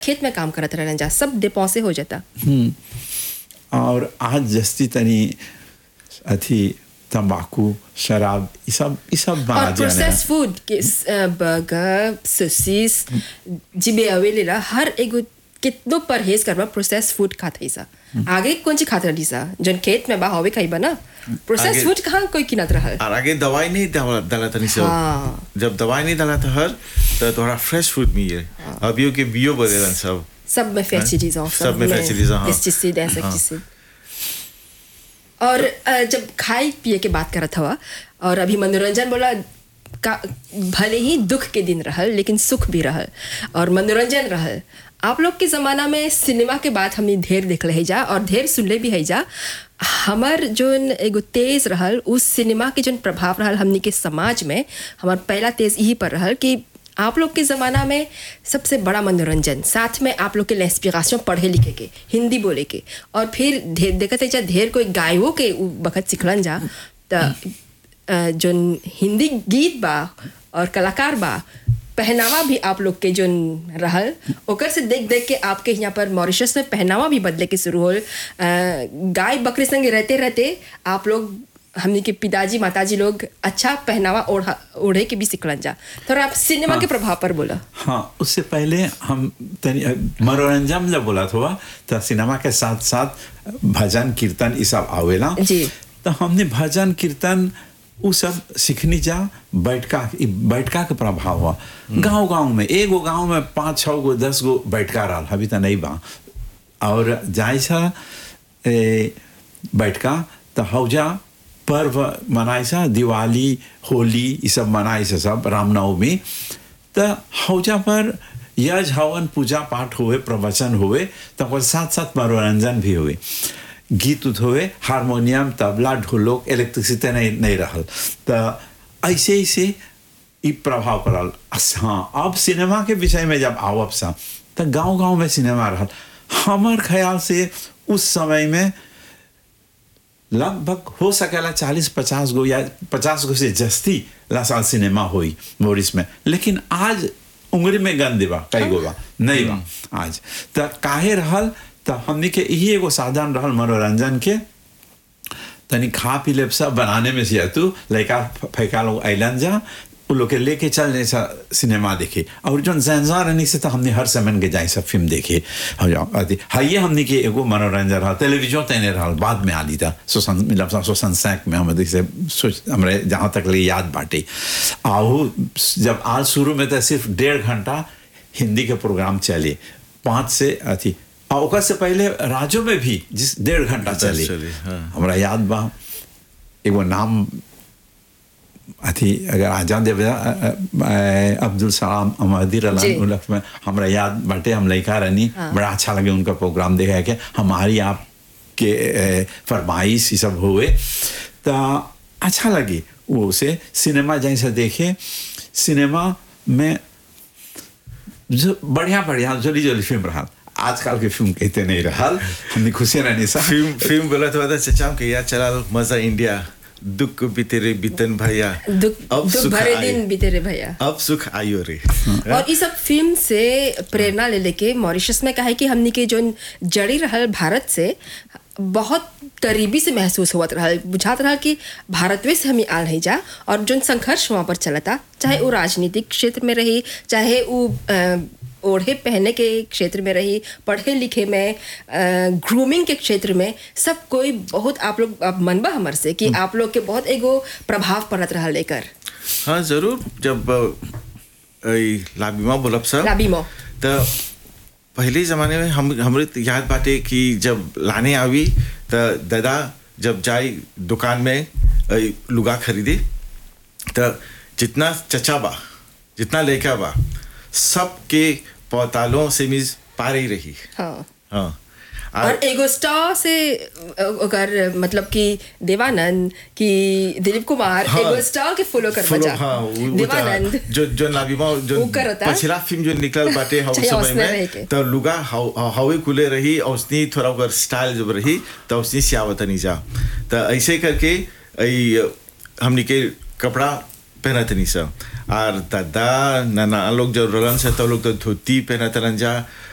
खेत में काम करत रहलन जा सब डिपो से हो जाता और आज जस्ती तनी अथी तंबाकू शराब ये सब ये सब बना और प्रोसेस फूड बर्गर सोसिस जिबे अवेलेला हर एगो कितनो परहेज करबा प्रोसेस फूड खात है सा आगे कौन ची खात रही सा जन खेत में बा हवे खाइबा ना प्रोसेस आगे- फूड कहाँ कोई किनत रहल और आगे दवाई नहीं डाला डाला था नहीं सब हाँ। जब दवाई नहीं डाला था हर तो थोड़ा फ्रेश फूड मिले अभी के बियो बदलन सब सब में फर्टिलाइजर सब में fertilizer, हाँ। पेस्टिसाइड इंसेक्टिसाइड और अ, जब खाए पिए के बात करत हवा और अभी मनोरंजन बोला का भले ही दुख के दिन रहल लेकिन सुख भी रहल और मनोरंजन रहल आप लोग के ज़माना में सिनेमा के बात हमने ढेर देख है जा और ढेर सुनले भी है जा हमर जोन एगो तेज रहल उस सिनेमा के जोन प्रभाव रहल हमनी के समाज में हमार पहला तेज यही पर रहल कि आप लोग के ज़माना में सबसे बड़ा मनोरंजन साथ में आप लोग के इंस्पिरेशन पढ़े लिखे के हिंदी बोले के और फिर ढेर देखते जा ढेर कोई गायकों के उ बखत सिखलन जा त अ, जोन हिंदी गीत बा और कलाकार बा पहनावा भी आप लोग के जोन रहल ओकर से देख देख के आपके यहाँ पर मॉरिशस में पहनावा भी बदले के शुरू होल अ, गाय बकरी संग रहते रहते आप लोग हमने के पिताजी माताजी लोग अच्छा पहनावा ओढ़ा ओढ़े के भी सिखलन जा थोड़ा आप सिनेमा के प्रभाव पर बोला हाँ उससे पहले हम तनी मनोरंजन जब बोला था तो सिनेमा के साथ साथ भजन कीर्तन ये सब आवेला जी। तो हमने भजन कीर्तन वो सब सीखनी जा बैठका ई बैठका के प्रभाव हुआ गांव गांव में एगो गांव में पाँच छः गो दस गो बैठका रहा अभी तो नहीं बा और जाय छा ए, बैठका तो हौजा पर्व मनाई सा दिवाली होली ये सब मनाई से सब रामनवमी तो हौजा पर यज हवन पूजा पाठ हुए प्रवचन हुए तो ओकर साथ साथ मनोरंजन भी हुए गीत उत हुए हारमोनियम तबला ढोलक इलेक्ट्रिसिटी नहीं नहीं रहल तो ऐसे ऐसे ई प्रभाव पड़ल अस- हाँ अब सिनेमा के विषय में जब आवब सा तो गांव गांव में सिनेमा रहल हमर ख्याल से उस समय में लगभग हो सकेला चालीस पचास गो या पचास गो से जस्ती ला साल सिनेमा हुई मोरिस में लेकिन आज उंगली में गंद बा कई गो बा नहीं बा आज तो काहे रहल तो हमने के यही एगो साधन रहल मनोरंजन के तनी खा पी ले सब बनाने में से तू लड़का फैका लोग अलन जा उ लोग के लेके चल जाए सा सिनेमा देखे और जो जैनजा रहने से तो हमने हर समय के जाए सब फिल्म देखे हो जाओ अति हाइए हमने के एगो मनोरंजन रहा टेलीविजन तैने रहा बाद में आली था सोसन मतलब सोसन सैक में हम से सोच हमारे जहाँ तक ले याद बाटे आहू जब आज शुरू में तो सिर्फ डेढ़ घंटा हिंदी के प्रोग्राम चले पाँच से अथी और ओकर से पहले राज्यों में भी जिस डेढ़ घंटा चले चली, हाँ। हमरा याद बा एगो नाम अथी अगर आजाद देवदा अब्दुल सलाम अमदिर जी। उलफ में हमरा याद बाटे हम लड़का रहनी हाँ। बड़ा अच्छा लगे उनका प्रोग्राम देखा के हमारी आप के ए, फरमाइश ये सब हुए तो अच्छा लगे वो उसे सिनेमा जैसे देखे सिनेमा में जो बढ़िया बढ़िया जोली जोली फिल्म रहा आजकल की फिल्म कहते नहीं रहा हमने खुशी रहनी सा फिल्म फिल्म बोला तो बता चचा के याद चला लो मजा इंडिया दुख बीते रे बीतन भैया दुख अब दुख सुख भरे आयो। दिन बीते रे भैया अब सुख आयो रे और इस सब फिल्म से प्रेरणा ले लेके मॉरिशस में कहा है कि हमने के जो जड़ी रहल भारत से बहुत करीबी से महसूस हुआ रहल बुझात रहल कि भारतवे से हमें आल नहीं जा और जो संघर्ष वहाँ पर चलता चाहे वो राजनीतिक क्षेत्र में रही चाहे वो अ, ओढ़े पहने के क्षेत्र में रही पढ़े लिखे में ग्रूमिंग के क्षेत्र में सब कोई बहुत आप लोग अब मनबा हमर से कि आप लोग के बहुत एगो प्रभाव पड़त रहा लेकर हाँ जरूर जब अ, ई लाबिमा बोलब सब लाबिमो तो पहले ज़माने में हम हमरे तो याद बाटे कि जब लाने आवी तो दादा जब जाए दुकान में अ, लुगा खरीदे तो जितना चचा बा जितना लेका बा सबके पौतालों से मीज पार ही रही हाँ हाँ और एगो स्टार से अगर मतलब कि देवानंद कि दिलीप कुमार हाँ। एगो स्टार के फॉलो कर फॉलो बजा हाँ वो- वो देवानंद था। जो जो नाबिमा जो वो करता। पिछला फिल्म जो निकल बाटे हाउ चाहे समय उसने रहे के। में तो लुगा हाउ हावे कुले रही और उसनी थोड़ा अगर स्टाइल जब रही तो उसनी सियावत नहीं जा तो ऐसे करके आई हमनी के कपड़ा पहनत नहीं सब और दादा नाना लोग जो रलन से तो लोग तो धोती पहनत रहन जा